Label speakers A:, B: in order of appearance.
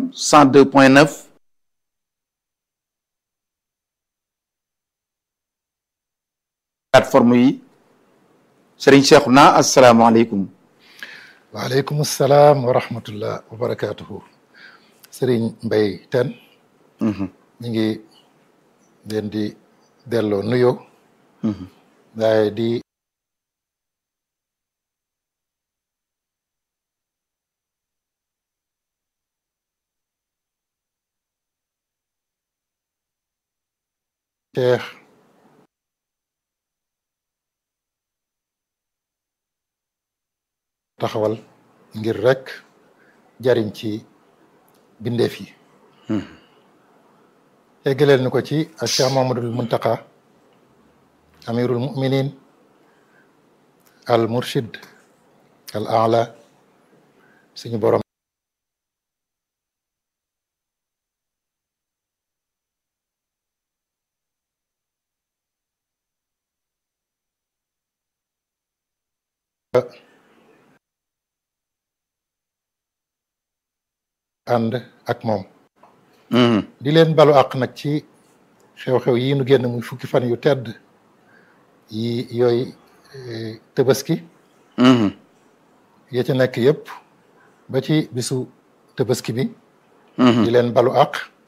A: 102.9 plateforme yi Serigne Cheikhouna asalaamaaleykum
B: waaleykum salaam wa rahmatullah wa barakaatuhu sëriñ Mbay Ten ñu ngi leen di delloo nuyoo waaye di Cheikh taxawal ngir rek jariñ ci bindeef yi eggaleel ni ko ci Cheikh Mamadul Muntaqa amirul muminin al murshid al ala suñu borom ànd ak moom di leen balu àq nag ci xew-xew yi nu génn muy fukki fan yu tedd yi yooyu tëbaski ya ca nekk yëpp ba ci bisu tëbaski bi di leen balu àq